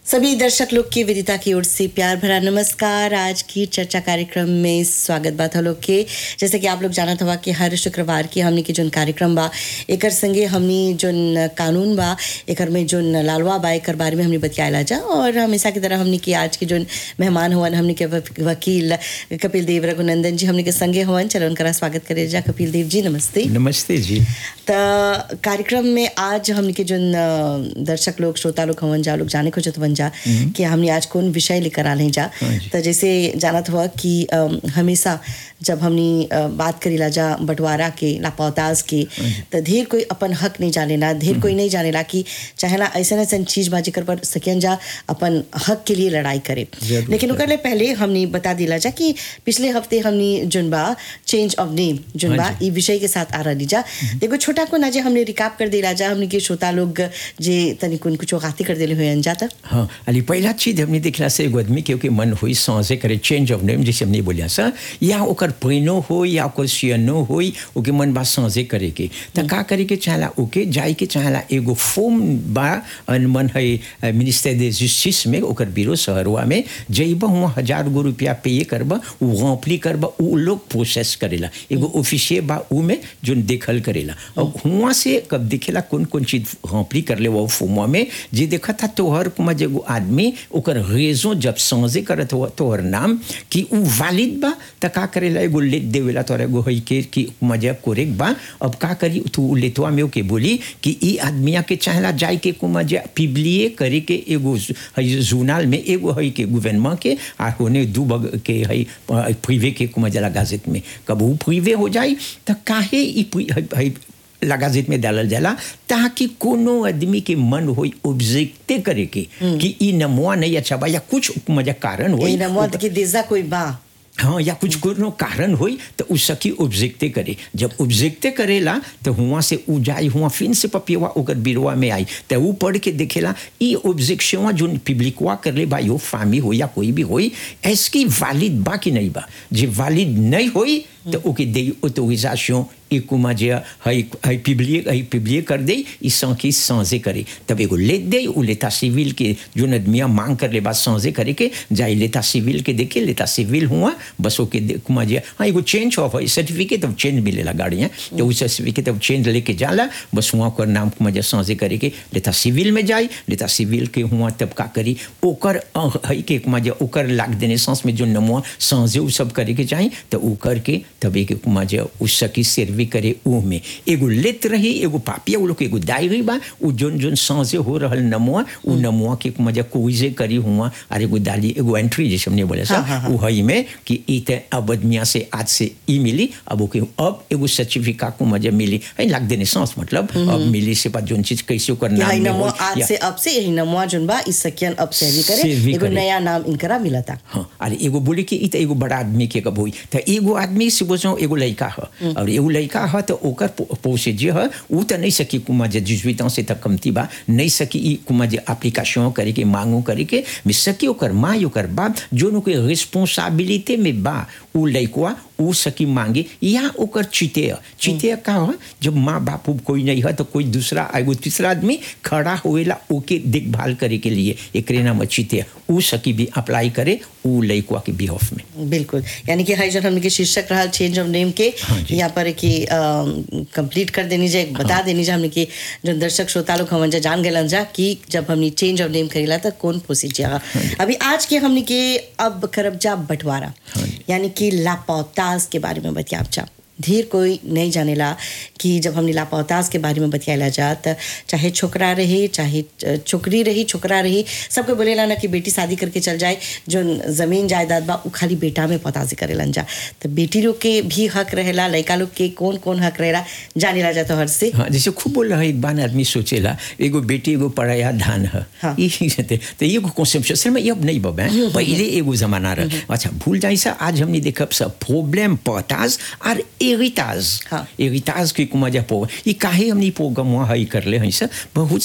सभी दर्शक लोग की विदिता की ओर से प्यार भरा नमस्कार आज की चर्चा कार्यक्रम में स्वागत बा था लोग के जैसे कि आप लोग जानत हवा कि हर शुक्रवार की हमनी के जोन कार्यक्रम बा एकर संगे हमनी जोन कानून बा एकर में जोन लालवा बा एकर बारे में हमनी बतियाला जा और हमेशा की तरह हमनी के आज के जोन मेहमान हुवन हमनी के वक- वकील कपिल देव रघुनंदन जी हमनी के संगे हुवन चलो उनका स्वागत करे जा कपिल देव जी नमस्ते नमस्ते जी त कार्यक्रम में आज हमने के जोन अ, दर्शक लोग श्रोता लोग हवन जा लोग जाने को जतवन जा कि हमने आज कौन विषय लेकर आ रहे जा हाँ जी। तो जैसे जानत हुआ कि अम, हमेशा जब हमने अ, बात करीला जा बंटवारा के लापौताज के तो ढेर कोई अपन हक नहीं जानेला ढेर कोई नहीं जानेला कि चाहेला ऐसा ऐसा चीज बा जेकर पर सकियन जा अपन हक के लिए लड़ाई करे जरूर, लेकिन ओकर ले पहले हमने बता दिला जा कि पिछले हफ्ते हमने जोन बा चेंज ऑफ नेम जोन बा हाँ ई विषय के साथ आ रही जा देखो छोटा को ना जे हमने रिकाप कर दिला जा हमने के श्रोता लोग जे तनी कुन कुछ गाती कर देले हुए जाता हाँ अली पहला चीज हमने देखला से एगो आदमी के ओके मन हुई सांसे करे चेंज ऑफ नेम जैसे हमने बोलिया सा या ओकर प्रेनो हो या ओकर सियनो हो ओके मन बा सांसे करे के त का करे के चाहला ओके जाई के चाहला एगो फॉर्म बा अन मन है मिनिस्टर दे जस्टिस में ओकर बिरो शहरवा में जइब हुआ हजार गो रुपया पे करब उ रॉम्पली करब उ लोग प्रोसेस करेला एगो ऑफिसिये बा उ में जोन देखल करेला और हुआ से कब देखेला कौन कौन चीज रॉम्पली कर ले वो फॉर्मवा में जे देखा था तोहर कुमा जेगो आदमी ओकर रेजो जब समझे करत हो तोहर नाम कि उ वैलिड बा त का करेला एगो लेट देवेला तोहर एगो है के कि मजा कोरेक बा अब का करी तू उ लेतवा में ओके बोली कि ई आदमिया के चाहला जाय के कुमा जे पिबलिए करे के एगो है जूनाल में एगो है के गवर्नमेंट के आ होने दू बग के है प्रिवे के कुमा जला गाजेट में कब उ प्रिवे हो जाई त काहे ई प्रि- है- है लगाजित में डालल जाला ताकि कोनो आदमी के मन होई ऑब्जेक्टे करे के कि ई नमुआ नहीं अच्छा बा या कुछ मजा कारण होई ई ना मत कि देजा कोई बा हाँ या कुछ कोनो कारण होई तो उ सकी ऑब्जेक्टे करे जब ऑब्जेक्टे करेला तो हुआ से उ जाई हुआ फिन से पपियवा ओकर बिरवा में आई तो उ पढ़ के देखेला ई ऑब्जेक्शन जो पब्लिकवा करले बा यो फामी हो या कोई भी होई एसकी वैलिड बा कि नहीं बा जे वैलिड नहीं होई तो ओके दे ऑटोरिजेशन एक कुमा जे हई हई पिबलिए हई पिबलिए कर दे ई सांकी सांसे करे तब एगो लेट दे उ लेता सिविल के जो आदमिया मांग कर ले बा सांसे करे के जाई लेता सिविल के देखे लेता सिविल हुआ बस ओके दे- कुमा जे हाँ एगो चेंज ऑफ है सर्टिफिकेट ऑफ चेंज मिलेला गाड़ी है तो उ सर्टिफिकेट ऑफ चेंज लेके जाला बस हुआ ओकर नाम कुमा जे सांसे करे के लेता सिविल में जाई लेता सिविल के हुआ तब का करी ओकर अ, हई के कुमा जे ओकर लाग देने सांस में जो नमुआ सांसे उ सब करे के चाही तो उ करके तब एक कुमा जे उ सकी सर्वी करे उ में एगो लेत रही एगो पापिया उ लोग के एगो डायरी बा उ जोन जोन सांसे हो रहल नमुआ उ नमुआ के कुमा जे कोइजे करी हुआ और एगो डाली एगो एंट्री जैसे हमने बोले सा हाँ, हाँ, हाँ। उ हई में कि ई ते अब आदमिया से आज से ई मिली अब ओके अब एगो सर्टिफिका को मजे मिली है लाग देने सांस मतलब अब मिली से बाद जोन चीज कैसे ओकर कि नाम हई में नमो होई, आज या- से अब से यही नमवा जोन बा इस सकियन अब से भी करे सेवी एगो करे। नया नाम इनकरा मिलता हाँ अरे एगो बोले कि ई त एगो बड़ा आदमी के कब होई त एगो आदमी से बोझो एगो लड़का ह और एगो लड़का ह तो ओकर पो- पोसे जे ह उ त नहीं सकी कुमा जे 18 ans से तक कमती बा नहीं सकी ई कुमा जे एप्लीकेशन करे के मांगो करे के में सकी ओकर माँ ओकर बाप जोन के रिस्पांसिबिलिटी में बा उ लड़कवा उ सकी मांगे या ओकर चिते ह चिते का ह जब माँ बाप कोई नहीं है तो कोई दूसरा एगो तीसरा आदमी खड़ा होएला ओके देखभाल करे के लिए एकरे नाम चिते उ सकी भी अप्लाई करे उ लड़कवा के बिहाफ में बिल्कुल यानी कि हई जन हमने के शीर्षक रहा चेंज ऑफ नेम के हाँ जी। यहाँ पर कि कंप्लीट कर देनी जाए बता देनी जाए हमने कि जो दर्शक श्रोता लोग हमन जा जान गलन जा कि जब हमने चेंज ऑफ नेम करेला तो कौन प्रोसीजर अभी आज के हमने के अब करब जा बंटवारा हाँ जी। यानी कि लापौताज के बारे में बतियाब जा ढेर कोई नहीं जानेला कि जब हमने लापौताज के बारे में बतियाला जा त चाहे छोकरा रही चाहे छोकरी रही छोकरा रही सबको बोलेला ना कि बेटी शादी करके चल जाए जो जमीन जायदाद बा उ खाली बेटा में पताजी करेलन जा तो बेटी लोग के भी हक रहेला लड़का लोग के कौन कौन हक रहेला जानेला जा तो हर से हाँ जैसे खूब बोल रहा है एक बार आदमी सोचेला एगो बेटी एगो पढ़ाया धान है हाँ। ई ते तो एगो कॉन्सेप्ट असल में ये अब नहीं बबे पहले एगो जमाना रहा अच्छा भूल जाई सा आज हमने देखब सब प्रॉब्लम पताज और एरिताज हाँ। एरिताज के कुमा जा पो ई काहे हमने प्रोग्राम वहाँ हई करले हई सा बहुत